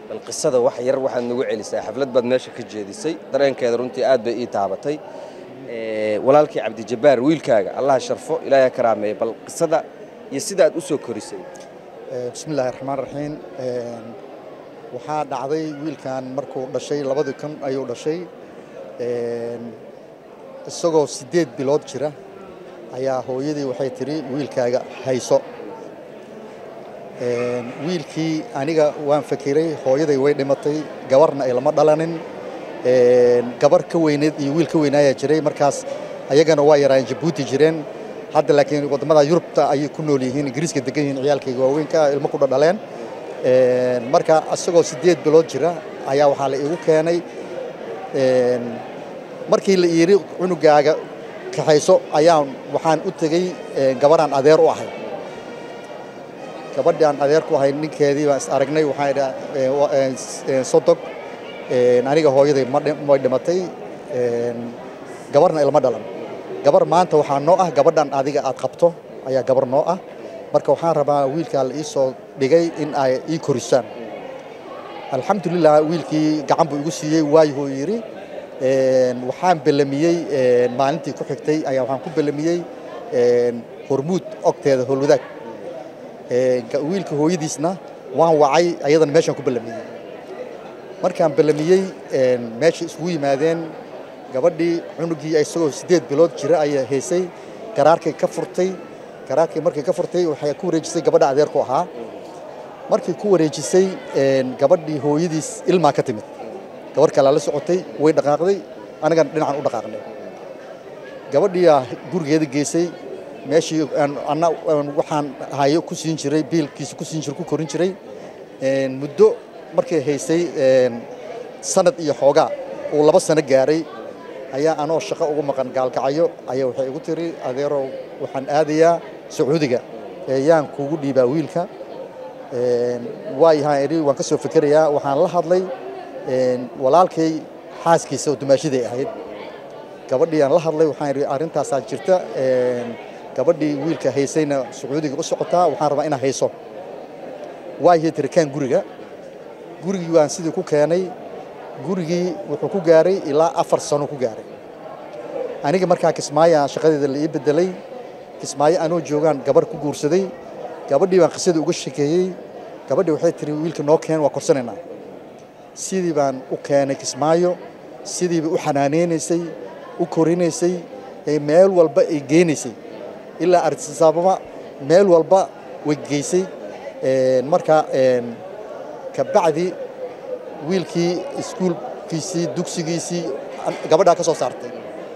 bal qisada wax yar waxaad nagu celisaa xaflad baad meesha ka jeedisay dareenkeeda runtii aad bay ii taabatay walaalkii cabdijabbaar wiilkaaga allah sharfo ilaahay karaameeye bal qisada iyo sida aad u soo korisay bismi illaahi raxmaan raxiim waxaa dhacday wiilkan markuu dhashay labadii kun ayuu dhashay isagoo siddeed bilood jira ayaa hooyadii waxay tidhi wiilkaaga hayso wiilkii aniga waan fakiray hooyaday way dhimatay gabarna ay lama dhalanin gabar ka weyneed iyo wiil ka weynaayaa jiray markaas ayagana waa yaraayeen jabuuti jireen hadda laakiin waddamada yurubta ayay ku nool yihiin ingiriiska degan yihiin ciyaalkayga waaweynka ilmo ku dhadhaleen marka isagoo siddeed bilood jira ayaa waxaa la iigu keenay markii la yidhi cunugaaga kaxayso ayaan waxaan u tegey gabaraan adeer u ahay gabadhi aan adeer ku ahay ninkeedii baan is aragnay waxaan idhaa sodog aniga hooyaday way dhimatay gabarna ilma dhalan gabar maanta waxaa noo ah gabadhan adiga aad qabto ayaa gabar noo ah marka waxaan rabaa wiilkaa la ii soo dhigay in ay ii korisaan alxamdulilah wiilkii gacan buu igu siiyey waayuhuu yidhi waxaan belamiyey maalintii ku xigtay ayaa waxaan ku belamiyey hormuud ogteeda howlwadaag wiilka hooyadiisna waan wacay ayadana meeshaan ku belamiyey markaan belamiyey meesha isugu yimaadeen gabadhii cunugii isagoo siddeed bilood jira ayaa haysay garaarkay ka furtay garaarkii markay ka furtay waxay ku wareejisay gabadha adeerku ahaa markii ku wareejisay gabadhii hooyadiis ilmaa ka timid gabar kalaa la socotay way dhaqaaqday anigana dhinacan u dhaqaaqnay gabadhiiaa gurigeeda geysay meeshii anna waxaan hayo ku siin jiray biilkiisa ku siin jiray ku korin jiray muddo markay haysay sanad iyo xoogaa uu laba sano gaaray ayaa anoo shaqo ugu maqan gaalkacyo ayaa waxay igu tiri adeerow waxaan aadayaa sacuudiga yaan kuugu dhiibaa wiilka waayahaan idhi waan ka soo fikerayaa waxaan la hadlay walaalkay xaaskiisa oo dumaashaday ahayd gabadhii aan la hadlay waxaan idhi arrintaasaa jirta gabadhii wiilka haysayna sacuudiga u socotaa waxaan rabaa inaa hayso waayay tiri kaan guriga gurigii waan sidii ku keenay gurigii wuxuu ku gaaray ilaa afar sano ku gaaray aniga markaa kismaayo shaqadeeda la ii bedelay kismaayo anoo joogaan gabarh ku guursaday gabadhii baan qisadii uga shekeeyey gabadhii waxay tiri wiilka noo keen waa korsanaynaa sidii baan u keenay kismaayo sidiiba u xanaaneynaysay u korinaysay meel walba ay geynaysay ilaa artisaababa meel walba way geysay marka kabacdi wiilkii iskuulkiisii dugsigiisii gabadhaa ka soo saartay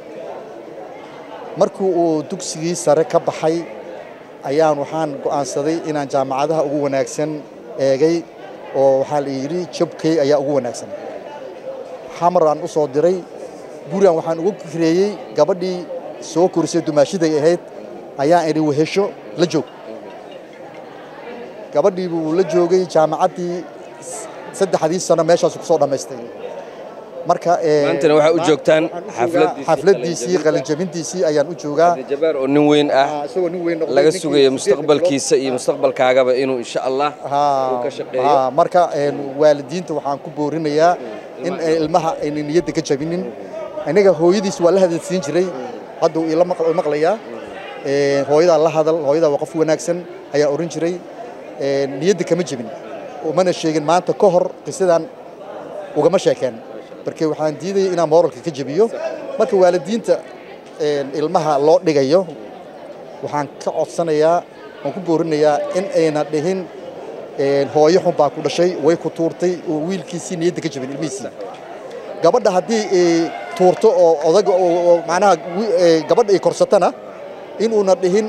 markii uu dugsigii sare ka baxay ayaan waxaan go'aansaday inaan jaamacadaha ugu wanaagsan eegay oo waxaa la yidhi jabkey ayaa ugu wanaagsan xamar aan u soo diray gurigan waxaan ugu kireeyey gabadhii soo korisay dumaashiday ahayd ayaan idhi wehesho la joog gabadhii buu la joogay jaamacaddii saddexdii sano meeshaas ku soo dhammaystay marka maantana waxaa u joogtaan xafladiisii qalinjabintiisii ayaan u joogaa jabaar oo nin weyn ah isagoo nin weyn laga sugayo mustaqbalkiisa iyo mustaqbalkaagaba inuu insha allah uu ka shaqeeyo marka waalidiinta waxaan ku boorinayaa in ilmaha ayna niyadda ka jabinin aniga hooyadiis waa la hadalsiin jiray hadda uu ila maqlayaa hooyadaa la hadal hooyadaa waa qof wanaagsan ayaa oran jiray niyadda kama jebin umana sheegin maanta ka hor qisadan ugama sheekeen marka waxaan diidayay inaan mooralka ka jebiyo marka waalidiinta ilmaha loo dhigayo waxaan ka codsanayaa waan ku boorinayaa in ayna dhihin hooyo xun baa ku dhashay way ku tuurtay oo wiilkiisii niyadda ka jebin ilmihiisii gabadha haddii ay tuurto oo odaga oo macnaha gabadha ay korsatana inuuna dhihin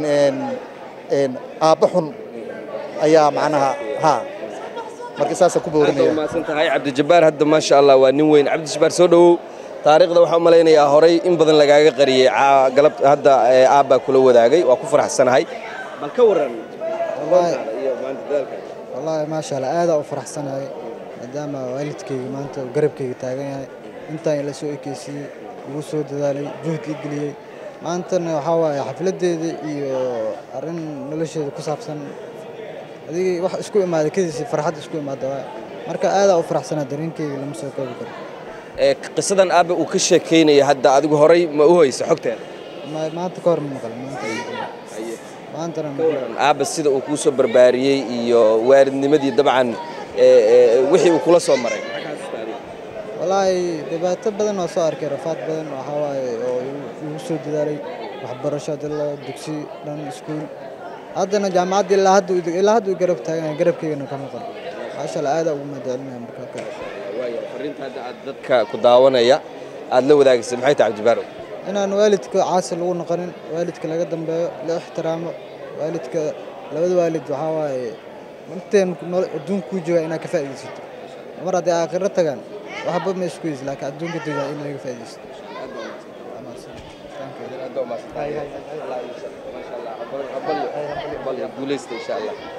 aabba xun ayaa macnaha ha marka saasaan ku boorinaya maasan tahay cabdijabbaar hadda maasha allah waa nin weyn cabdijabbaar soo dhowow taariikhda waxaan u malaynayaa horay in badan lagaaga qariyey galab hadda aabbaa kula wadaagay waa ku faraxsanahay bal ka waran iyo maanta dadaalka wallaahi maasha allah aadaa u faraxsanahay maadaama waalidkayga maanta uu garabkayga taagan yahay intaan ila soo ekeysiiyey igu soo dadaalay juhdi geliyey maantana waxaa waaye xafladdeeda iyo arrin nolosheeda ku saabsan adigii wax isku imaaday kadiisi farxad isku imaada waay marka aadaa u faraxsanaa dareenkeyga lama soo koobi karo Ee, qisadan aabbe uu ka sheekaynaya hadda adigu horay ma u hayso xogteeda Ma- maanta ka hor ma maqal maanta ma maqal. maantana ma maqal. aabbe sida uu kuu soo barbaariyey iyo waalidnimadii dabcan ee, ee, wixii uu kula soo maray walaahi dhibaato badan waa soo arkay rafaad badan waxaa waaye oo igu- igu soo dadaalay waxbarasho hadii loo dugsi dhan iskuul haddana jaamacadda ilaa hadda uu- ilaa hadda uu garab taagan garabkeygana ka maqan maasha allah aadaa ugu mahadcelinaya marka kale waayo fariinta hadda aad dadka ku daawanaya aad la wadaagaysa maxay tahay cabdibaarow inaan waalidka caasi lagu noqonin waalidka laga dambeeyo la ixtiraamo waalidka labada waalid waxaa waaye inteen nolo- adduunka kuu joogaa inaad ka faa'iidaysato mar haddii aakhiro tagaan waxba ma isku heysi laakiin adduunka tagaa in laga faa'iidaysto guuleysta insha allah